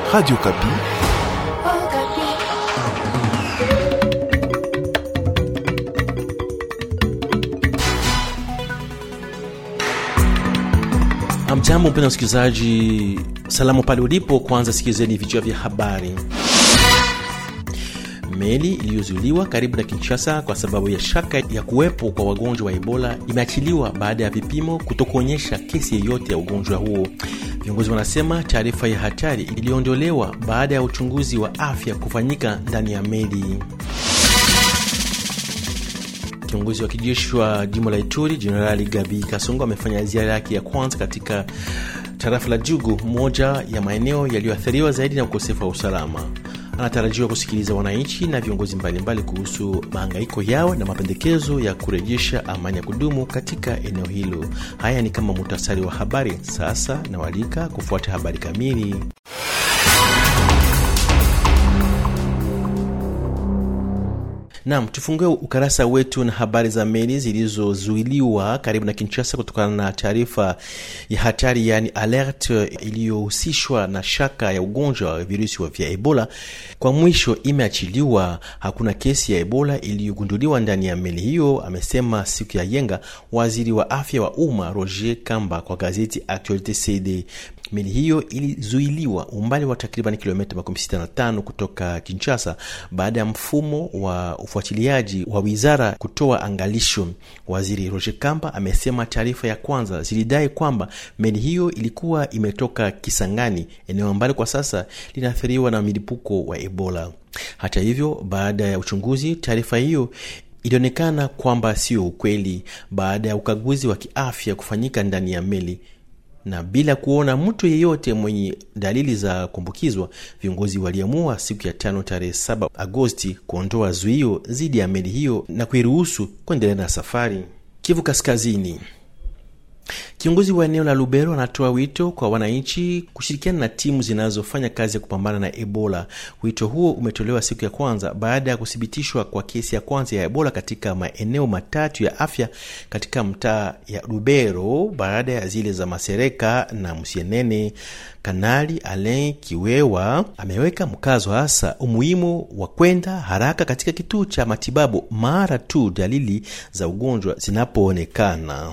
Radio Kapi. Amjambo mpenda msikilizaji, salamu pale ulipo. Kwanza sikilizeni vichwa vya habari. Meli iliyozuiliwa karibu na Kinshasa kwa sababu ya shaka ya kuwepo kwa wagonjwa wa Ebola imeachiliwa baada ya vipimo kutokuonyesha kesi yeyote ya ugonjwa huo. Viongozi wanasema taarifa ya hatari iliondolewa baada ya uchunguzi wa afya kufanyika ndani ya meli. Kiongozi wa kijeshi wa jimbo la Ituri Jenerali Gabi Kasongo amefanya ziara yake ya kwanza katika tarafa la Jugu, moja ya maeneo yaliyoathiriwa zaidi na ukosefu wa usalama. Anatarajiwa kusikiliza wananchi na viongozi mbalimbali kuhusu mahangaiko yao na mapendekezo ya kurejesha amani ya kudumu katika eneo hilo. Haya ni kama muhtasari wa habari. Sasa nawalika kufuata habari kamili. Nam, tufungue ukarasa wetu na habari za meli zilizozuiliwa karibu na Kinshasa kutokana na taarifa ya hatari, yaani alert iliyohusishwa na shaka ya ugonjwa wa virusi vya Ebola. Kwa mwisho imeachiliwa. Hakuna kesi ya Ebola iliyogunduliwa ndani ya meli hiyo, amesema siku ya yenga waziri wa afya wa umma Roger Kamba kwa gazeti Actualite CD. Meli hiyo ilizuiliwa umbali wa takriban kilomita 65 kutoka Kinshasa baada ya mfumo wa ufuatiliaji wa wizara kutoa angalisho. Waziri Roger Kamba amesema taarifa ya kwanza zilidai kwamba meli hiyo ilikuwa imetoka Kisangani, eneo ambalo kwa sasa linaathiriwa na milipuko wa Ebola. Hata hivyo, baada ya uchunguzi, taarifa hiyo ilionekana kwamba sio ukweli. Baada ya ukaguzi wa kiafya kufanyika ndani ya meli na bila kuona mtu yeyote mwenye dalili za kuambukizwa, viongozi waliamua siku ya tano tarehe 7 Agosti kuondoa zuio dhidi ya meli hiyo na kuiruhusu kuendelea na safari. Kivu Kaskazini, Kiongozi wa eneo la Lubero anatoa wito kwa wananchi kushirikiana na timu zinazofanya kazi ya kupambana na Ebola. Wito huo umetolewa siku ya kwanza baada ya kuthibitishwa kwa kesi ya kwanza ya Ebola katika maeneo matatu ya afya katika mtaa ya Lubero baada ya zile za Masereka na Musienene. Kanali Alain Kiwewa ameweka mkazo hasa umuhimu wa kwenda haraka katika kituo cha matibabu mara tu dalili za ugonjwa zinapoonekana.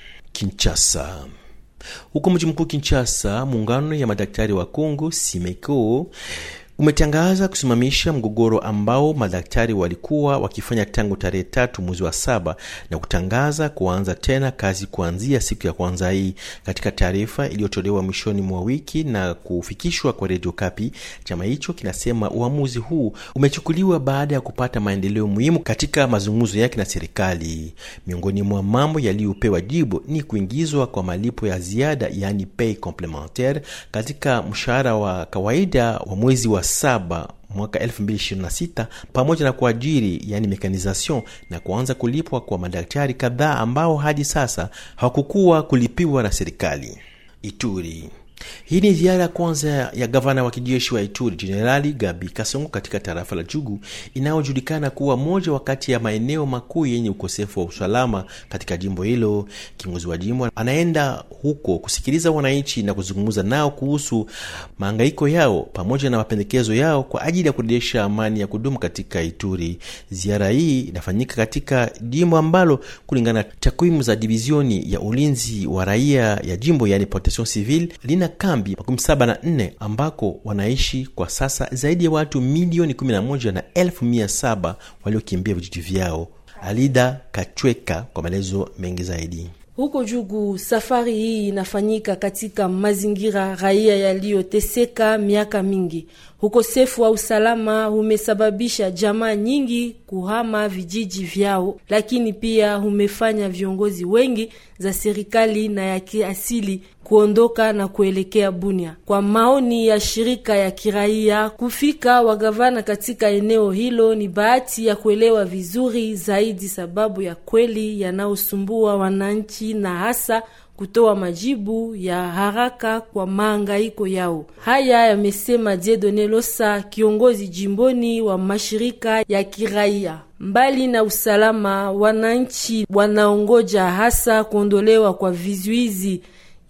Kinshasa. Huko mji mkuu Kinshasa, muungano ya madaktari wa Kongo Simeko umetangaza kusimamisha mgogoro ambao madaktari walikuwa wakifanya tangu tarehe tatu mwezi wa saba na kutangaza kuanza tena kazi kuanzia siku ya kwanza hii. Katika taarifa iliyotolewa mwishoni mwa wiki na kufikishwa kwa redio Kapi, chama hicho kinasema uamuzi huu umechukuliwa baada ya kupata maendeleo muhimu katika mazungumzo yake na serikali. Miongoni mwa mambo yaliyopewa jibu ni kuingizwa kwa malipo ya ziada, yaani pay complementaire, katika mshahara wa kawaida wa mwezi wa saba mwaka 2026 pamoja na kuajiri yani mekanisation na kuanza kulipwa kwa madaktari kadhaa ambao hadi sasa hawakukuwa kulipiwa na serikali. Ituri. Hii ni ziara ya kwanza ya gavana wa kijeshi wa Ituri Jenerali Gabi Kasongo katika tarafa la Jugu inayojulikana kuwa moja wakati ya maeneo makuu yenye ukosefu wa usalama katika jimbo hilo. Kiongozi wa jimbo anaenda huko kusikiliza wananchi na kuzungumza nao kuhusu mahangaiko yao pamoja na mapendekezo yao kwa ajili ya kurejesha amani ya kudumu katika Ituri. Ziara hii inafanyika katika jimbo ambalo kulingana na takwimu za divizioni ya ulinzi wa raia ya jimbo yani protection civile lina kambi makumi saba na nne ambako wanaishi kwa sasa zaidi ya watu milioni 11 na elfu mia saba waliokimbia vijiji vyao. Alida Kachweka kwa maelezo mengi zaidi. Huko Jugu, safari hii inafanyika katika mazingira raia yaliyoteseka miaka mingi. Ukosefu wa usalama umesababisha jamaa nyingi kuhama vijiji vyao, lakini pia umefanya viongozi wengi za serikali na ya kiasili kuondoka na kuelekea Bunia. Kwa maoni ya shirika ya kiraia, kufika wagavana katika eneo hilo ni bahati ya kuelewa vizuri zaidi sababu ya kweli yanayosumbua wananchi na hasa kutoa majibu ya haraka kwa mahangaiko yao. Haya yamesema Diedone Losa, kiongozi jimboni wa mashirika ya kiraia. Mbali na usalama, wananchi wanaongoja hasa kuondolewa kwa vizuizi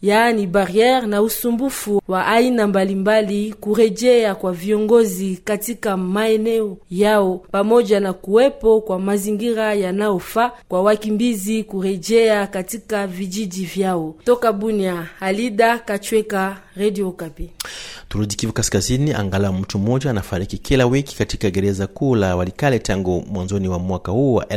yaani barriere na usumbufu wa aina mbalimbali, kurejea kwa viongozi katika maeneo yao, pamoja na kuwepo kwa mazingira yanayofaa kwa wakimbizi kurejea katika vijiji vyao. Toka Bunia, Alida Kachweka, Radio Okapi. Turudi Kivu Kaskazini, angalau mtu mmoja anafariki kila wiki katika gereza kuu la Walikale tangu mwanzoni wa mwaka huu wa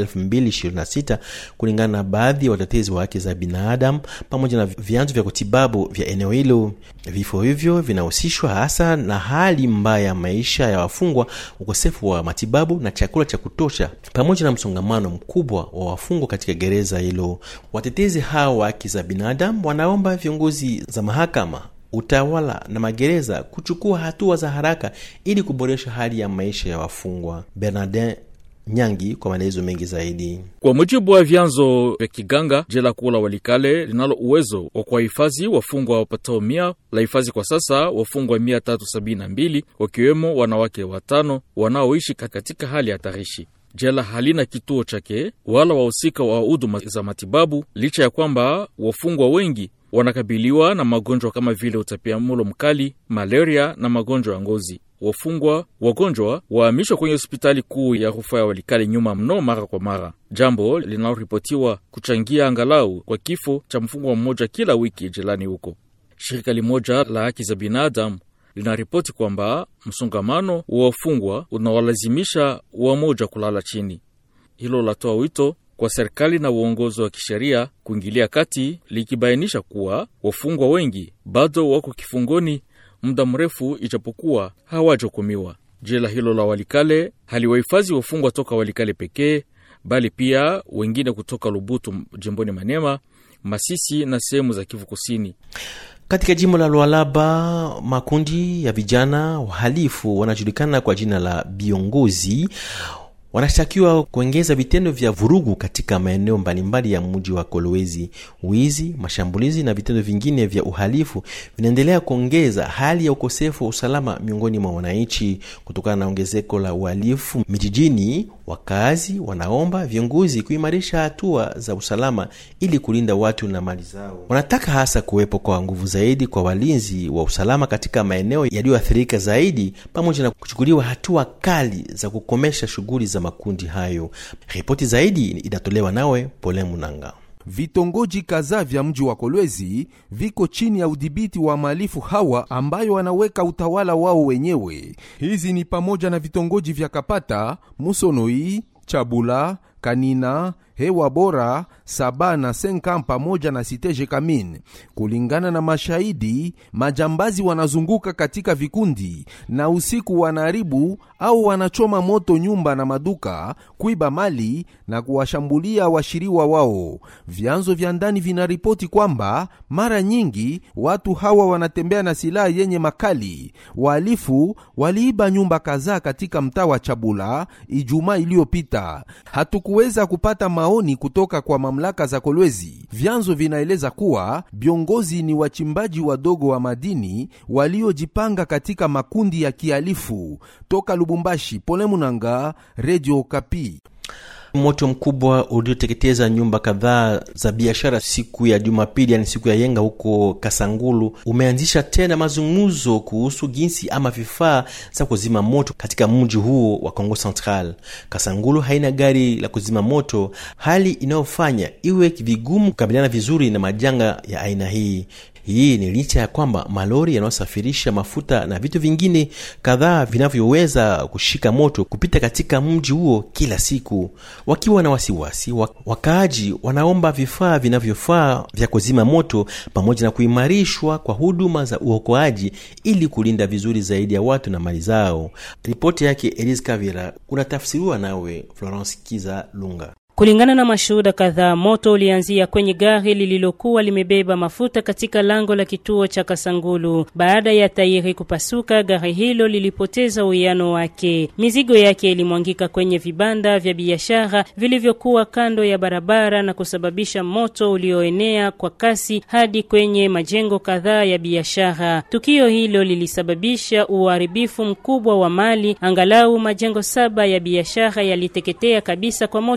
2026 kulingana na baadhi ya watetezi wa haki za binadamu pamoja na vyanzo vya kutibabu vya eneo hilo. Vifo hivyo vinahusishwa hasa na hali mbaya ya maisha ya wafungwa, ukosefu wa matibabu na chakula cha kutosha, pamoja na msongamano mkubwa wa wafungwa katika gereza hilo. Watetezi hao wa haki za binadamu wanaomba viongozi za mahakama utawala na magereza kuchukua hatua za haraka ili kuboresha hali ya maisha ya wafungwa. Bernardin Nyangi kwa maelezo mengi zaidi. Kwa mujibu wa vyanzo vya kiganga, jela kuu la Walikale linalo uwezo wa kuwahifadhi wafungwa wapatao mia la hifadhi kwa sasa wafungwa mia tatu sabini na mbili wakiwemo wanawake watano wanaoishi katika hali hatarishi. Jela halina kituo chake wala wahusika wa huduma za matibabu, licha ya kwamba wafungwa wengi wanakabiliwa na magonjwa kama vile utapiamulo mkali, malaria na magonjwa ya ngozi. Wafungwa wagonjwa wahamishwa kwenye hospitali kuu ya rufaa ya Walikale nyuma mno mara kwa mara, jambo linaloripotiwa kuchangia angalau kwa kifo cha mfungwa mmoja kila wiki jelani huko. Shirika limoja la haki za binadamu linaripoti kwamba msongamano wa wafungwa unawalazimisha wamoja kulala chini. Hilo latoa wito kwa serikali na uongozi wa kisheria kuingilia kati, likibainisha kuwa wafungwa wengi bado wako kifungoni muda mrefu, ijapokuwa hawajahukumiwa. Jela hilo la Walikale haliwahifadhi wafungwa toka Walikale pekee, bali pia wengine kutoka Lubutu jimboni Manema, Masisi na sehemu za Kivu Kusini. Katika jimbo la Lualaba, makundi ya vijana wahalifu wanajulikana kwa jina la viongozi wanashtakiwa kuongeza vitendo vya vurugu katika maeneo mbalimbali ya mji wa Kolwezi. Wizi, mashambulizi na vitendo vingine vya uhalifu vinaendelea kuongeza hali ya ukosefu wa usalama miongoni mwa wananchi. Kutokana na ongezeko la uhalifu mijijini, wakazi wanaomba viongozi kuimarisha hatua za usalama ili kulinda watu na mali zao. Wanataka hasa kuwepo kwa nguvu zaidi kwa walinzi wa usalama katika maeneo yaliyoathirika zaidi, pamoja na kuchukuliwa hatua kali za kukomesha shughuli za makundi hayo. Ripoti zaidi inatolewa nawe Pole Munanga. Vitongoji kadhaa vya mji wa Kolwezi viko chini ya udhibiti wa mahalifu hawa ambayo wanaweka utawala wao wenyewe. Hizi ni pamoja na vitongoji vya Kapata, Musonoi, Chabula, Kanina, Hewa Bora, Saba na Senkam pamoja na Siteje Kamin. Kulingana na mashahidi, majambazi wanazunguka katika vikundi na usiku wanaharibu au wanachoma moto nyumba na maduka, kuiba mali na kuwashambulia washiriwa wao. Vyanzo vya ndani vinaripoti kwamba mara nyingi watu hawa wanatembea na silaha yenye makali. Wahalifu waliiba nyumba kadhaa katika mtaa wa Chabula Ijumaa iliyopita. Hatukuweza kupata maoni kutoka kwa mamlaka za Kolwezi. Vyanzo vinaeleza kuwa viongozi ni wachimbaji wadogo wa madini waliojipanga katika makundi ya kihalifu. Toka Lubumbashi, Pole Munanga, Radio Kapi. Moto mkubwa ulioteketeza nyumba kadhaa za biashara siku ya Jumapili, yani siku ya yenga huko Kasangulu, umeanzisha tena mazungumzo kuhusu jinsi ama vifaa za kuzima moto katika mji huo wa Kongo Central. Kasangulu haina gari la kuzima moto, hali inayofanya iwe vigumu kukabiliana vizuri na majanga ya aina hii. Hii ni licha ya kwamba malori yanayosafirisha mafuta na vitu vingine kadhaa vinavyoweza kushika moto kupita katika mji huo kila siku. Wakiwa na wasiwasi, wakaaji wanaomba vifaa vinavyofaa vya kuzima moto pamoja na kuimarishwa kwa huduma za uokoaji ili kulinda vizuri zaidi ya watu na mali zao. Ripoti yake Elise Kavira unatafsiriwa nawe Florence Kiza Lunga. Kulingana na mashuhuda kadhaa, moto ulianzia kwenye gari lililokuwa limebeba mafuta katika lango la kituo cha Kasangulu. Baada ya tairi kupasuka, gari hilo lilipoteza uwiano wake. Mizigo yake ilimwangika kwenye vibanda vya biashara vilivyokuwa kando ya barabara na kusababisha moto ulioenea kwa kasi hadi kwenye majengo kadhaa ya biashara. Tukio hilo lilisababisha uharibifu mkubwa wa mali, angalau majengo saba ya biashara yaliteketea kabisa kwa moto huu.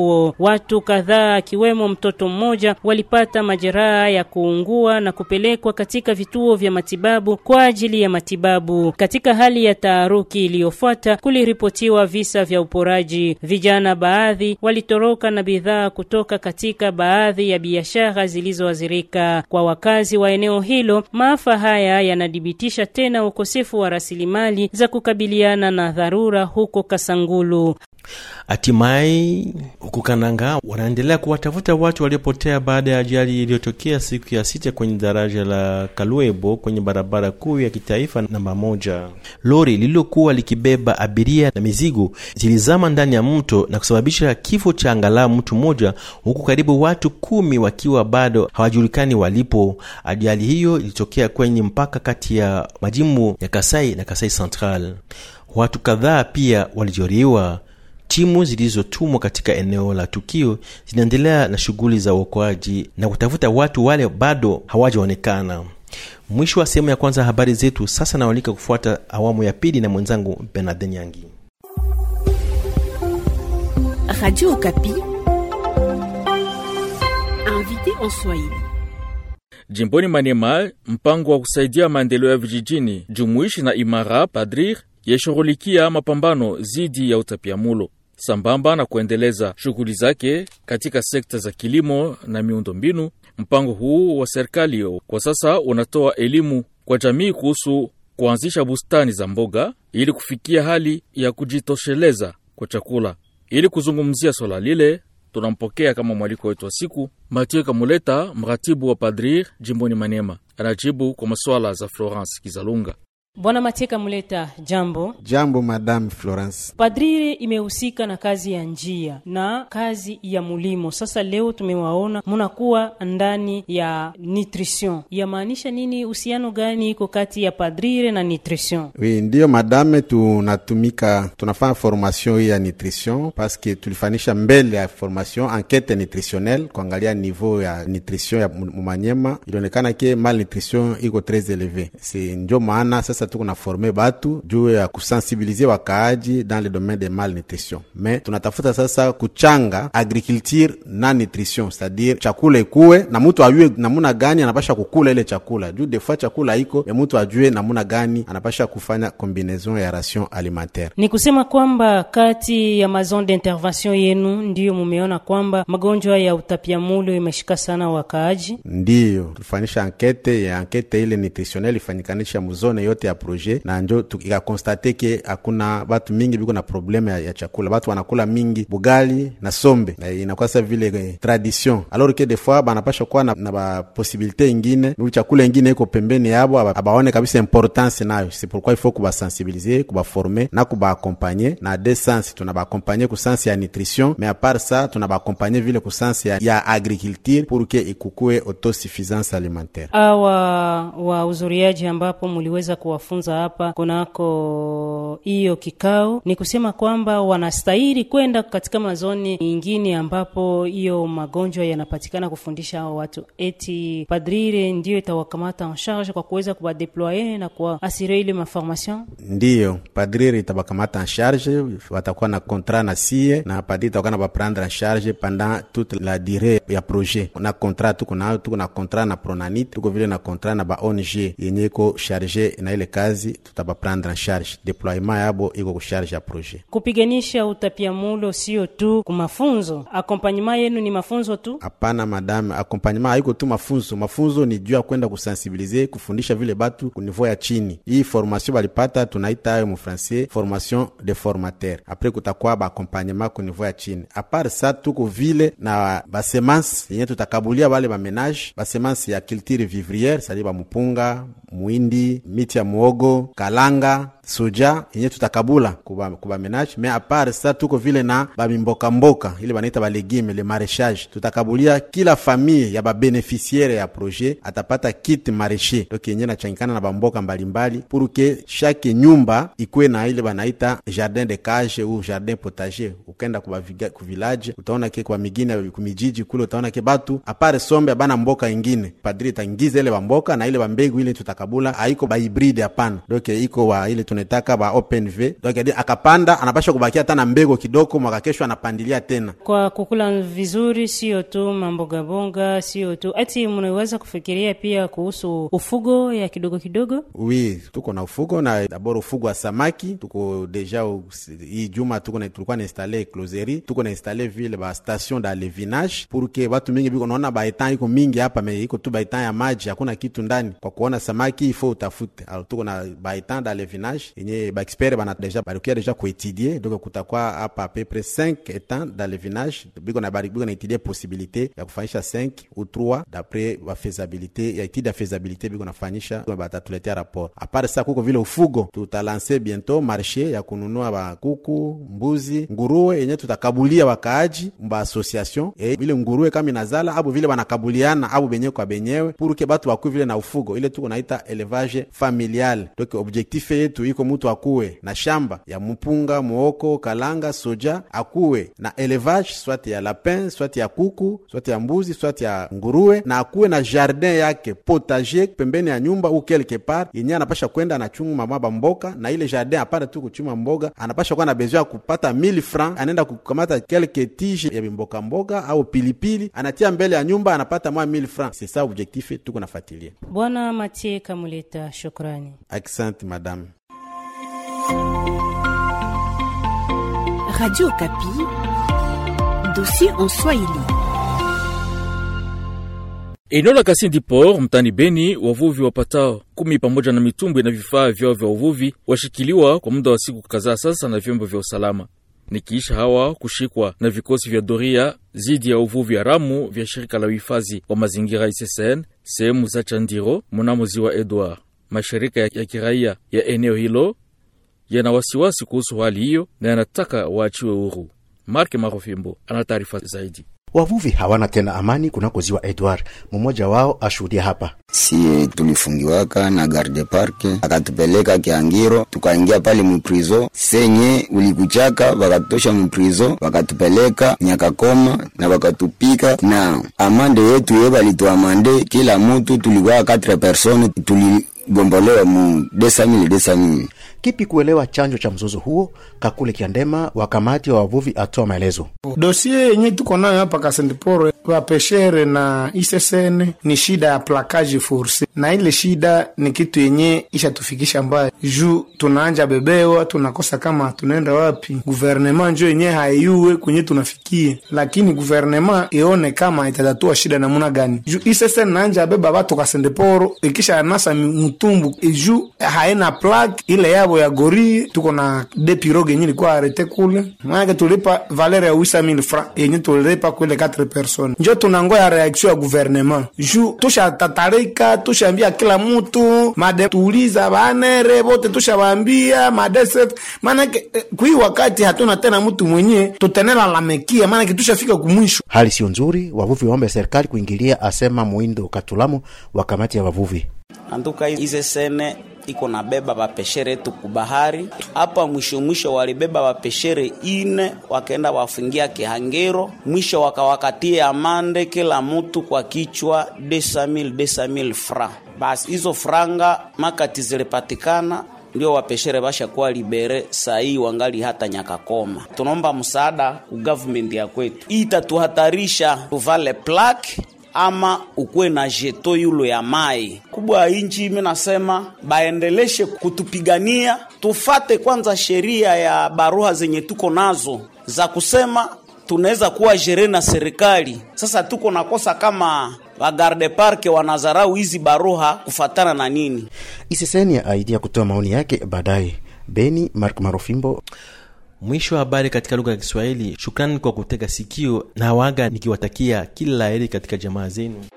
huo. Watu kadhaa akiwemo mtoto mmoja walipata majeraha ya kuungua na kupelekwa katika vituo vya matibabu kwa ajili ya matibabu. Katika hali ya taharuki iliyofuata, kuliripotiwa visa vya uporaji. Vijana baadhi walitoroka na bidhaa kutoka katika baadhi ya biashara zilizoathirika. Kwa wakazi wa eneo hilo, maafa haya yanadhibitisha tena ukosefu wa rasilimali za kukabiliana na dharura huko Kasangulu. Hatimaye huku Kananga wanaendelea kuwatafuta watu waliopotea baada ya ajali iliyotokea siku ya sita kwenye daraja la Kalwebo kwenye barabara kuu ya kitaifa namba moja. Lori lililokuwa likibeba abiria na mizigo zilizama ndani ya mto na kusababisha kifo cha angalau mtu mmoja, huku karibu watu kumi wakiwa bado hawajulikani walipo. Ajali hiyo ilitokea kwenye mpaka kati ya majimbo ya Kasai na Kasai Central. Watu kadhaa pia walijeruhiwa. Timu zilizotumwa katika eneo la tukio zinaendelea na shughuli za uokoaji na kutafuta watu wale bado hawajaonekana. Mwisho wa sehemu ya kwanza habari zetu. Sasa nawalika kufuata awamu ya pili na mwenzangu Bernard Nyangi. Radio Okapi, invité en Swahili. Jimboni Maniema, mpango wa kusaidia maendeleo ya vijijini jumuishi na imara Padrir yashughulikia mapambano dhidi ya utapiamulo sambamba na kuendeleza shughuli zake katika sekta za kilimo na miundombinu. Mpango huu wa serikali kwa sasa unatoa elimu kwa jamii kuhusu kuanzisha bustani za mboga ili kufikia hali ya kujitosheleza kwa chakula. Ili kuzungumzia swala lile, tunampokea kama mwaliko wetu wa siku Mathieu Kamuleta, mratibu wa Padrir jimboni Manema, anajibu kwa maswala za Florence Kizalunga. Bwana Mateka Muleta, jambo. Jambo Madame Florence. Padrire imehusika na kazi ya njia na kazi ya mulimo. Sasa leo tumewaona munakuwa ndani ya nutrition, yamaanisha nini? Uhusiano gani iko kati ya padrire na nutrition? Oui, ndiyo madame, tunatumika tunafanya formation hii ya nutrition paske tulifanisha mbele ya formation enquete nutritionnelle kuangalia niveau ya nutrition ya mumanyema, ilionekana ke malnutrition iko tres eleve, si ndio maana sasa tuko na forme batu juu ya kusensibilize wakaaji dans le domaine de malnutrition, me tunatafuta sasa kuchanga agriculture na nutrition, c'est-à-dire chakula ikuwe na mutu ajue namuna gani anapasha kukula ile chakula, juu defua chakula iko me mutu ajue namuna gani anapasha kufanya combinaison ya ration alimentaire. Ni kusema kwamba kati ya mazone d'intervention yenu ndiyo mumeona kwamba magonjwa ya utapiamulo imeshika sana wakaaji. Ndiyo tulifanisha ankete ya ankete ile nutritionnelle ifanyikanisha muzone yote ya projet na njo ikakonstate ke hakuna batu mingi biko na probleme ya, ya chakula. Batu wanakula mingi bugali na sombe na inakuwa sa vile eh, tradition alors que des fois banapasha kuwa na, na baposibilite ingine u chakula ingine iko pembeni yabo abaone kabisa importance nayo. C'est pourquoi il faut kubasensibilize kubaforme na kubaakompanye na de sens tunabaakompanye ku sens ya nutrition mais a part ça tunabaakompanye vile ku sens ya, ya agriculture pour que ikukue autosuffisance alimentaire. Awa wahudhuriaji ambapo muliweza kuwafunza hapa kunako hiyo kikao, ni kusema kwamba wanastahili kwenda katika mazoni ingine ambapo hiyo magonjwa yanapatikana, kufundisha hao watu, eti padrire ndiyo itawakamata en charge kwa kuweza kuwadeploye na kuwaasire ile maformation. Ndiyo padrire itabakamata en charge, watakuwa na contrat na sie na padrire itakuwa na baprendre en charge pendant toute la durée ya projet. Na contrat tuko nayo, tuko na contrat na Pronanit, tuko vile na contrat na ba ONG yenye iko charge na ile kazi tutabaprendre en charge, deploiement yabo iko kusharge ya projet. Kupiganisha utapiamulo sio tu kumafunzo, akompanyema yenu ni mafunzo tu? Hapana madame, accompagnement haiko tu mafunzo. Mafunzo ni juu ya kwenda kusensibilize, kufundisha vile batu ku niveau ya chini. Hii formation balipata tunaita ayo mu français formation de formateur. Apres kutakuwa ba accompagnement ku niveau ya chini. Apart sa tuko vile na basemance yenye tutakabulia bale ba menage, basemance ya culture vivrière, sali ba mupunga, muindi, miti ya muogo, kalanga soja yenye tutakabula kuba, kuba menage me apart sa tuko vile na babimboka mboka ile banaita balegime le marechage tutakabulia kila famille ya babeneficiaire ya projet atapata kit mareche donc yenye nachangikana na bamboka mbalimbali pour que chaque nyumba ikwe na ile banaita jardin de cage ou jardin potager ukenda kuba ku village utaona ke kwa migine kumijiji kule utaona ke batu apart sombe bana mboka ingine padri tangiza ile bamboka na ile bambegu ile tutakabula haiko ba hybride hapana donc iko wa ile tunaitaka ba open v donc adi akapanda anapasha kubakia hata na mbego kidogo, mwaka kesho anapandilia tena. Kwa kukula vizuri, sio tu mambogabonga, sio tu ati, mnaweza kufikiria pia kuhusu ufugo ya kidogo kidogo. Oui, tuko na ufugo na dabord ufugo wa samaki tuko deja u- hii juma tuko na tulikuwa na installe closerie tuko na installe vile ba station da levinage pour que watu mingi biko naona ba etan iko mingi hapa me iko tu ba etan ya maji hakuna kitu ndani kwa kuona samaki ifo utafute alors tuko na ba etan da levinage yenye ba expert bana deja balikia deja kuetudie donc kutakuwa hapa à peu près 5 etan da levinage biko na bari biko na etudie possibilité ya kufanyisha 5 ou 3 d'après ba faisabilité ya étude ya faisabilité biko nafanyisha batatuletea rapport apart sa kuko vile ufugo tutalanse bientôt marché ya kununua bakuku mbuzi nguruwe yenye tutakabulia wakaaji mba association e, vile nguruwe kama inazala abu vile banakabuliana abu benyewe kwa benyewe puruke batu bakue vile na ufugo ile tuko naita élevage familial donc objectif yetu iko mutu akuwe na shamba ya mupunga muoko kalanga soja akuwe na élevage soit ya lapin soit ya kuku soit ya mbuzi soit ya nguruwe na akuwe na jardin yake potager pembeni ya nyumba u quelque part yenye anapasha kwenda anachuma maba mboka na ile jardin apara tu kuchuma mboga anapasha kuwa na besoin ya kupata 1000 francs anaenda kukamata quelque tige ya mboka mboga au pilipili anatia mbele ya nyumba anapata mwa 1000 francs c'est ça objectif tuko nafuatilia Bwana Matie Kamuleta, shukrani. accent madame Radio Kapi, dossier en Swahili. Eneo la Kasindi Port mtani Beni, wavuvi wapatao kumi pamoja na mitumbwi na vifaa vyao vya uvuvi washikiliwa kwa muda wa siku kadhaa sasa na vyombo vya usalama, nikiisha hawa kushikwa na vikosi vya doria zidi ya uvuvi haramu vya shirika la uhifadhi wa mazingira ICCN sehemu za Chandiro mnamo ziwa Edward. Mashirika ya, ya kiraia ya eneo hilo yana wasiwasi kuhusu hali hiyo na yanataka waachiwe huru. Mark Marofimbo ana taarifa zaidi. Wavuvi hawana tena amani kunako ziwa Edward. Mmoja wao ashuhudia hapa. Sie tulifungiwaka na garde parke, akatupeleka Kiangiro, tukaingia pale muprizo senye ulikuchaka, wakatutosha muprizo, wakatupeleka Nyakakoma na wakatupika na amande yetu ye balituamande kila mutu, tulikuwa 4 persone, tuligombolewa mu desamili desamili Kipi kuelewa chanjo cha mzozo huo? Kakule Kiandema wa kamati wa wavuvi atoa maelezo. Dosie yenye tuko nayo hapa Kasendiporo wapeshere na ISSN ni shida ya plakaji force, na ile shida ni kitu yenye ishatufikisha mbaya juu tunaanja bebewa, tunakosa kama tunaenda wapi. Guvernema njo yenye haiyue kwenye tunafikie, lakini guvernema ione kama itatatua shida namuna gani, juu ISSN naanja beba batu Kasendiporo ikisha anasa mtumbu juu haina plak ile yabo ya gori. Tuko na de pirogue yenye ilikuwa arete kule, maanake tulipa valeur ya 8000 francs yenye tulipa kule 4 personnes, njo tunangoya reaction ya gouvernement juu tushatatarika, tushaambia kila mutu made tuuliza banere bote tushawaambia madesef, maanake eh, kui wakati hatuna tena mtu mwenye tutenela lamekia, maanake tushafika kumwisho. Hali sio nzuri, wavuvi waombe serikali kuingilia, asema Muindo Katulamu wa kamati ya wavuvi. antuka ize sene iko na beba bapeshere yetu kubahari hapa. Mwisho mwisho walibeba bapeshere ine wakaenda wafungia Kihangiro, mwisho wakawakatia amande kila mutu kwa kichwa desamil desamil fra. Basi hizo franga makati zilipatikana ndio wapeshere bashakuwa libere sahii wangali hata Nyakakoma. Tunaomba msaada ku government ya kwetu, hii itatuhatarisha tuvale plaque ama ukuwe na jeto yulo ya mai kubwa ya inchi. Mi nasema baendeleshe kutupigania, tufate kwanza sheria ya baruha zenye tuko nazo za kusema tunaweza kuwa jere na serikali. Sasa tuko nakosa kama wagarde parke wanazarau hizi baruha kufatana na nini? Iseseni ya aidia kutoa maoni yake baadaye. Beni, Mark Marofimbo. Mwisho wa habari katika lugha ya Kiswahili. Shukrani kwa kutega sikio na waga nikiwatakia kila la heri katika jamaa zenu.